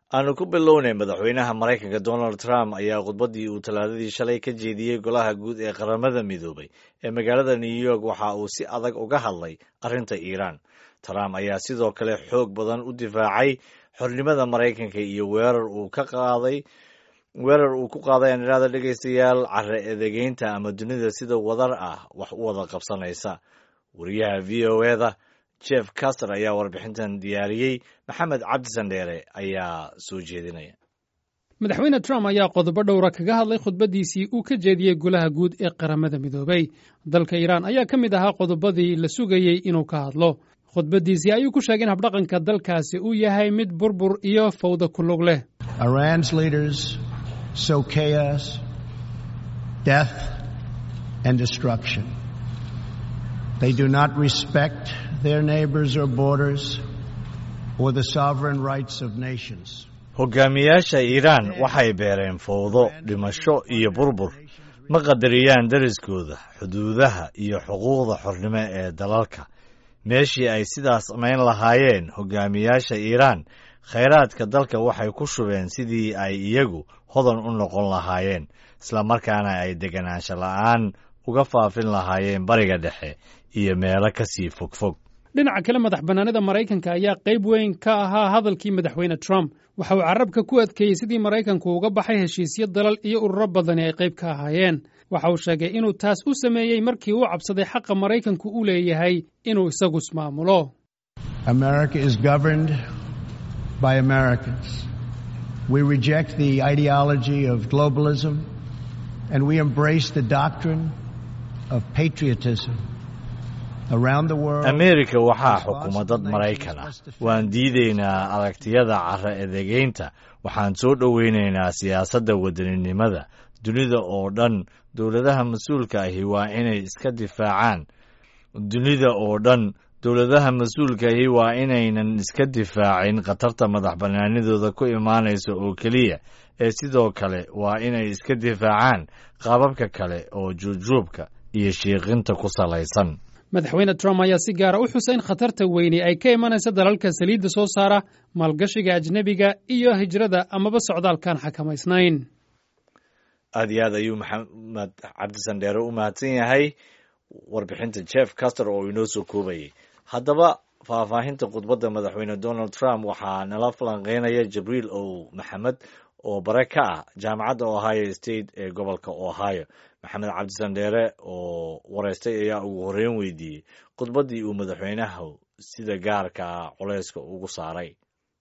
aanu ku bilownay madaxweynaha maraykanka donald trump ayaa khudbaddii uu talaadadii shalay ka jeediyey golaha guud ee qaramada midoobay ee magaalada new york waxa uu si adag uga hadlay arrinta iiraan trump ayaa sidoo kale xoog badan u difaacay xornimada maraykanka iyo weerar uu ka qaaday weerar uu ku qaaday aniraada dhegaystayaal care edegeynta ama dunida sida wadar ah wax u wada qabsanaysa wariyaha v o eda jeff caster ayaa warbixintan diyaariyey maxamed cabdi sandheere ayaa soo jeedinaya madaxweyne trump ayaa qodobo dhowra kaga hadlay khudbaddiisii uu ka jeediyey golaha guud ee qaramada midoobay dalka iiraan ayaa ka mid ahaa qodobadii la sugayey inuu ka hadlo khudbaddiisii ayuu ku sheegay in habdhaqanka dalkaasi uu yahay mid burbur iyo fawda ku lug leh sow chaos, death, and destruction. They do not respect their neighbors or borders or the sovereign rights of nations. hogaamiyaasha iiraan waxay beereen fowdo dhimasho iyo burbur ma qadariyaan deriskooda xuduudaha iyo xuquuqda xornimo ee dalalka meeshii ay sidaas samayn lahaayeen hogaamiyaasha iiraan khayraadka dalka waxay ku shubeen sidii ay iyagu hodan u noqon lahaayeen islamarkaana ay deganaansho la'aan uga faafin lahaayeen bariga dhexe iyo meelo ka sii fogfog dhinaca kale madax bannaanida maraykanka ayaa qayb weyn ka ahaa hadalkii madaxweyne trump waxa uu carabka ku adkeeyey sidii maraykanku uga baxay heshiisyo dalal iyo ururo badani ay qayb ka ahaayeen waxa uu sheegay inuu taas u sameeyey markii uu cabsaday xaqa maraykanku u leeyahay inuu isagu ismaamulo by Americans. We reject the ideology of globalism and we embrace the doctrine of patriotism. amerika waxaa xukuma dad maraykan ah waan diidaynaa aragtiyada cara edegeynta waxaan soo dhoweynaynaa siyaasadda wadaninimada dunida oo dhan dowladaha mas-uulka ahi waa inay iska difaacaan dunida oo dhan dowladaha mas-uulkaahi waa inaynan iska difaacin khatarta madax bannaanidooda ku imaanaysa oo keliya ee sidoo kale waa inay iska difaacaan qaababka kale oo juubjuubka iyo shiiqinta ku salaysan madaxweyne trump ayaa si gaara u xusay in khatarta weyni ay ka imanaysa dalalka saliidda soo saara maalgashiga ajnebiga iyo hijrada amaba socdaalkaan xakamaysnayn aad iyo aad ayuu maxamed cabdisandheere u mahadsan yahay warbixinta jeff caster oo inoo soo koobayay haddaba faahfaahinta khudbadda madaxweyne donald trump waxaa nala falanqeynaya jibriil ow maxamed oo bare ka ah jaamacadda ohio state ee gobolka ohio maxamed cabdisandheere oo wareystay ayaa ugu horreyn weydiiyey khudbaddii uu madaxweynaha sida gaarka ah culeyska ugu saaray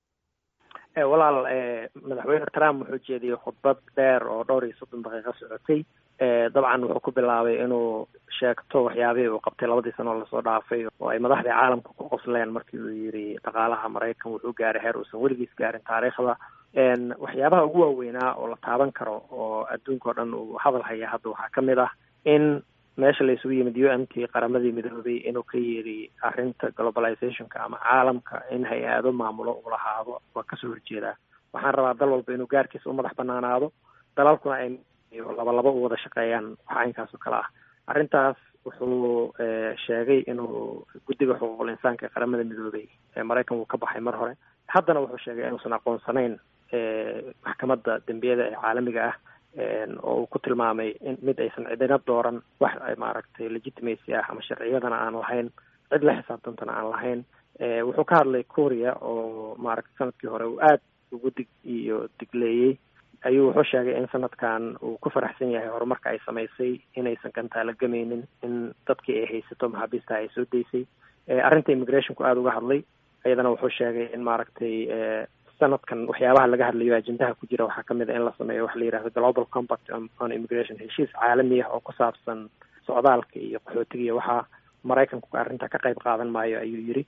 walaal madaxweyne trump wuxuu jeediyey khudbad dheer oo dhowr iyo soddon daqiiqo socotay dabcan wuxuu ku bilaabay inuu sheegto waxyaabihii uu qabtay labadii sano oo lasoo dhaafay oo ay madaxdii caalamka ku qosleen markii uu yidhi dhaqaalaha maraykan wuxuu gaaray heer uusan weligiis gaarin taariikhda waxyaabaha ugu waaweynaa oo la taaban karo oo adduunka o dhan uu hadal haya hadda waxaa ka mid ah in meesha la isugu yimid u m t qaramadii midoobay inuu ka yidhi arrinta globalizationka ama caalamka in hay-ado maamulo uu lahaado waa kasoo horjeedaa waxaan rabaa dal walba inuu gaarkiisa u madax banaanaado dalalkuna ay laba laba u wada shaqeeyaan wax aynkaas oo kale ah arrintaas wuxuu sheegay inuu guddiga xuquuqul insaanka ee qaramada midoobay ee maraykan wuu ka baxay mar hore haddana wuxuu sheegay inuusan aqoonsanayn maxkamadda dembiyada ee caalamiga ah oo uu ku tilmaamay in mid aysan cidina dooran wax maaragtay legitimacy ah ama sharciyadana aan lahayn cid la xisaabtantana aan lahayn wuxuu ka hadlay korea oo maaragtay sanadkii hore uu aad ugu dig iyo digleeyey ayuu wuxuu sheegay in sanadkan uu ku faraxsan yahay horumarka ay samaysay inaysan gantaala gamaynin in dadkii ay haysato maxaabiista ay soo daysay arrinta immigrationku aada uga hadlay iyadana wuxuu sheegay in maaragtay sanadkan waxyaabaha laga hadlayo ajendaha ku jira waxaa kamid a in la sameeyo waxa la yihahdo global compact on immigration heshiis caalami ah oo ku saabsan socdaalka iyo qaxootiga iyo waxaa maraykanku arrinta ka qayb qaadan maayo ayuu yidhi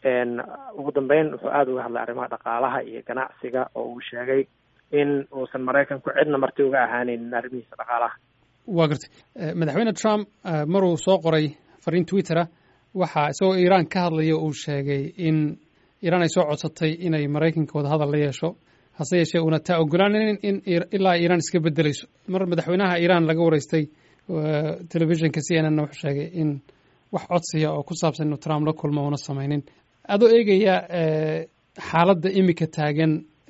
ugu dambeyn wuxuu aada uga hadlay arrimaha dhaqaalaha iyo ganacsiga oo uu sheegay in uusan maraykanku cidna marti uga ahaanaynin arrimihiisa dhaqaalaha waa gartay madaxweyne trump maruu soo qoray fariin twittera waxaa isagoo iiraan ka hadlaya uu sheegay in iiraan ay soo codsatay inay maraykanka wada hadal la yeesho hase yeeshee uuna taa ogolaanin in ilaa iiraan iska bedelayso mar madaxweynaha iiraan laga wareystay telefishinka c n n wuxuu sheegay in wax codsiya oo ku saabsan inuu trump la kulmo una samaynin adoo eegaya xaaladda imika taagan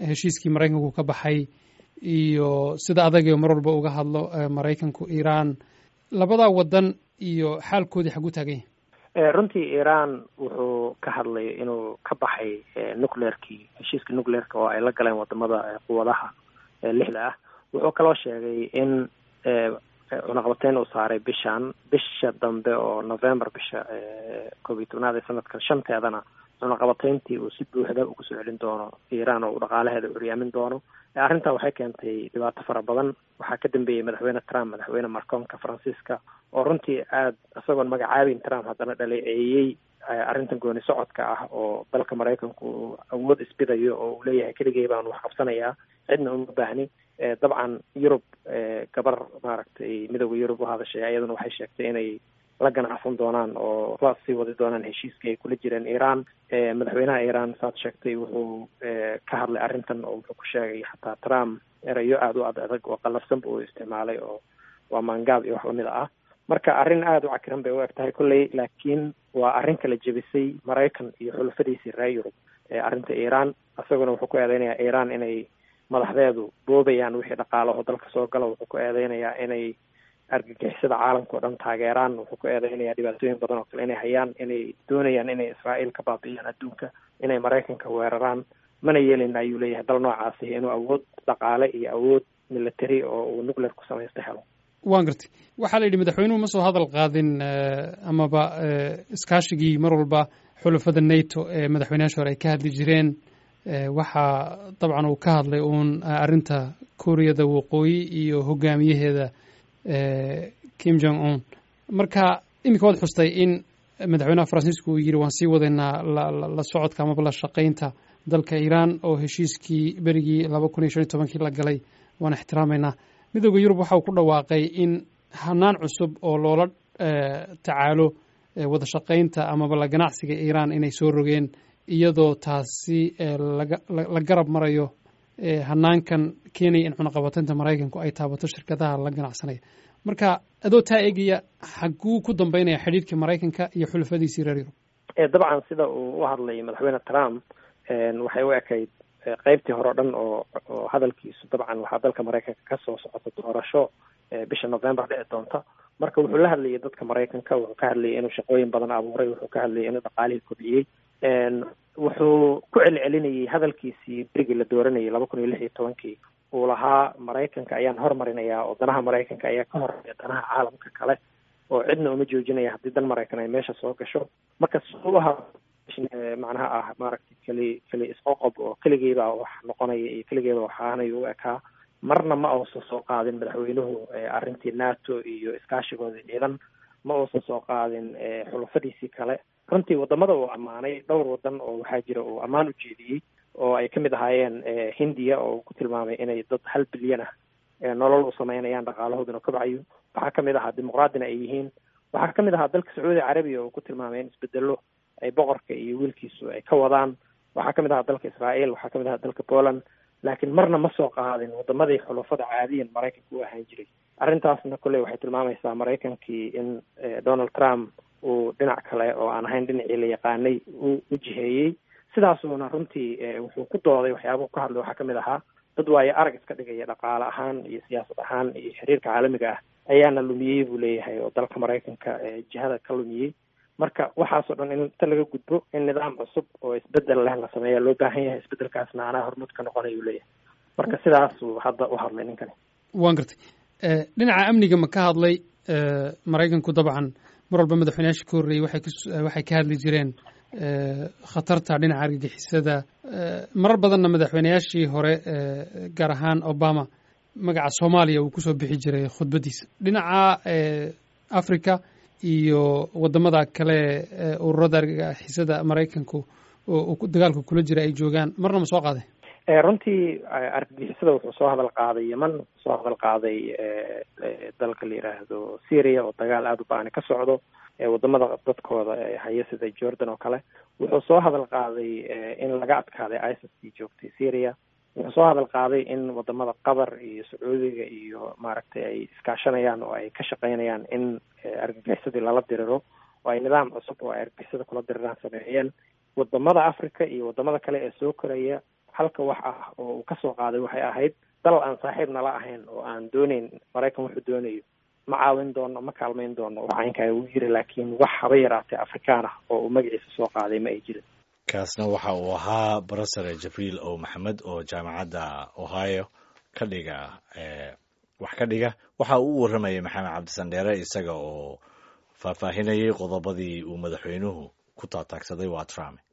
heshiiskii maraykanku ka baxay iyo sida adagio mar walba uga hadlo maraykanku iiraan labadaa waddan iyo xaalkoodii xagu taagan yahay runtii iiraan wuxuu ka hadlay inuu ka baxay nucleerkii heshiiska nucleerka oo ay la galeen wadamada quwadaha lixda ah wuxuu kaloo sheegay in cunaqabateyn uu saaray bishan bisha dambe oo november bisha koob iyo tobnaad ee sanadkan shanteedana cunaqabateyntii uu si buuxda ugu soo celin doono iiraan oo uu dhaqaalaheeda curyaamin doono arrintan waxay keentay dhibaato fara badan waxaa ka dambeeyey madaxweyne trump madaxweyne marcoonka faransiiska oo runtii aada isagoon magacaabin trump haddana dhaleeceeyey arrintan gooni socodka ah oo dalka maraykanku uu awood isbidayo oo uu leeyahay keligay baan wax qabsanayaa cidna uma baahni dabcan yurub gabar maaragtay midooda yurub u hadashay ayaduna waxay sheegtay inay la ganacsan doonaan oo la sii wadi doonaan heshiiskii ay kula jireen iiraan madaxweynaha iiraan saad sheegtay wuxuu ka hadlay arrintan oo wuxuu ku sheegay xataa trump erayo aada u ad adag oo qalafsanba uu isticmaalay oo waa maangaab iyo wax lamid ah marka arrin aada u cakiran bay u eg tahay kolley laakiin waa arrin kala jebisay maraykan iyo xulafadiisii reer yurub arrinta iiraan isaguna wuxuu ku eedeynayaa iiraan inay madaxdeedu boobayaan wixii dhaqaalaho dalka soo gala wuxuu ku eedeynayaa inay argagixisada caalamka oo dhan taageeraan wuxuu ku eedeynayaa dhibaatooyin badan oo kale inay hayaan inay doonayaan inay israa'iil ka baabi'iyaan adduunka inay maraykanka weeraraan mana yeelin ayuu leeyahay dal noocaasi inuu awood dhaqaale iyo awood military oo uu nuclear ku samaysta helo waan gartay waxaa la yidhi madaxweynuhu ma soo hadal qaadin amaba iskaashigii mar walba xulafada nato ee madaxweynayaasha hore ay ka hadli jireen waxaa dabcan uu ka hadlay uun arrinta kuuriyada waqooyi iyo hogaamiyaheeda kim jong un marka iminka waad xustay in madaxweynaha faransiisku uu yidhi waan sii wadaynaa la socodka amaba la shaqaynta dalka iiraan oo heshiiskii berigii laba kun iyo shan iyo tobankii la galay waan ixtiraamaynaa midooda yurub waxa uu ku dhawaaqay in hanaan cusub oo loola tacaalo wada shaqaynta amaba la ganacsiga iiraan inay soo rogeen iyadoo taasi la garab marayo hanaankan keenaya in cunaqabateynta maraykanku ay taabato shirkadaha la ganacsanaya marka adoo taa eegaya xaguu ku dambeynaya xidhiidhka maraykanka iyo xulafadiisii reer yurub dabcan sida uu u hadlay madaxweyne trump waxay u ekayd qeybtii hore o dhan oo oo hadalkiisu dabcan waxaa dalka maraykanka kasoo socota doorasho bisha november dhici doonta marka wuxuu la hadlayay dadka maraykanka wuxuu ka hadlayay inuu shaqooyin badan abuuray wuxuu ka hadlayay inuu dhaqaalihii kobciyey wuxuu ku celcelinayay hadalkiisii berigii la dooranayay laba kun iyo lix iyo tobankii uu lahaa maraykanka ayaan hormarinayaa oo danaha maraykanka ayaa ka horeeya danaha caalamka kale oo cidna uma joojinaya haddii dan maraykan ay meesha soo gasho marka suubaha macnaha ah maaragtay keli keli isqoqob oo keligeybaa wax noqonaya iyo keligeeba waxaanay u ekaa marna ma uusan soo qaadin madaxweynuhu arrintii nato iyo iskaashigoodii ciidan ma uusan soo qaadin xulafadiisii kale runtii wadamada uu ammaanay dhowr wadan oo waxaa jira uu ammaan u jeediyey oo ay kamid ahaayeen hindiya oo uu ku tilmaamay inay dad hal bilyan ah nolol u sameynayaan dhaqaalahooduna kobcayo waxaa kamid ahaa dimuqraadina ay yihiin waxaa kamid ahaa dalka sacuudi carabiya oo ku tilmaamay in isbedelo ay boqorka iyo wiilkiisu ay ka wadaan waxaa kamid ahaa dalka israael waxaa kamid ahaa dalka poland laakiin marna ma soo qaadin wadamadii xulafada caadiyan maraykanka u ahaan jiray arrintaasna kolley waxay tilmaamaysaa maraykankii in donald trump uu dhinac kale oo aan ahayn dhinacii la yaqaanay u u jiheeyey sidaasuuna runtii wuxuu ku dooday waxyaabahu ka hadlay waxaa kamid ahaa dad waayo arag iska dhigaya dhaqaale ahaan iyo siyaasad ahaan iyo xiriirka caalamiga ah ayaana lumiyey buu leeyahay oo dalka maraykanka jihada ka lumiyey marka waxaasoo dhan in inta laga gudbo in nidaam cusub oo isbedel leh la sameeya loo baahan yahay isbedelkaasna anaa hormuud ka noqonay uu leeyahay marka sidaasuu hadda u hadlay ninkani waan gartay dhinaca amniga ma ka hadlay maraykanku dabcan mar walba madaxweynayaasha ka horreeyey waxay waxay ka hadli jireen khatarta dhinaca argagixisada marar badanna madaxweynayaashii hore gaar ahaan obama magaca soomaaliya uu kusoo bixi jiray khudbaddiisa dhinaca africa iyo wadamada kale ururada argagixisada maraykanku oo dagaalka kula jira ay joogaan marna ma soo qaaday runtii argagixisada wuxuu soo hadal qaaday yeman wuxuu soo hadal qaaday dalka la yiraahdo syria oo dagaal aada u ba-ani ka socdo wadamada dadkooda haya sida jordan oo kale wuxuu soo hadal qaaday in laga adkaaday isis joogtay syria wuxuu soo hadal qaaday in wadamada qatar iyo sacuudiga iyo maaragtay ay iskaashanayaan oo ay ka shaqeynayaan in argagixisadii lala diriro oo ay nidaam cusub oo ay argagixisada kula diriraan sameeyeen wadamada africa iyo wadamada kale ee soo koraya halka wax ah oo uu kasoo qaaday waxay ahayd dal aan saaxiib nala ahayn oo aan dooneyn maraykan wuxuu doonayo ma caawin doono ma kaalmayn doono waxaynkaa uu yiri laakiin wax haba yaraatee afrikaan ah oo uu magaciisa soo qaaday ma ay jirin kaasna waxa uu ahaa brofesor jibriil o maxamed oo jaamacadda ohio ka dhiga wax ka dhiga waxa uu u warramayay maxamed cabdisandheere isaga oo faahfaahinayay qodobadii uu madaxweynuhu ku taataagsaday waa trump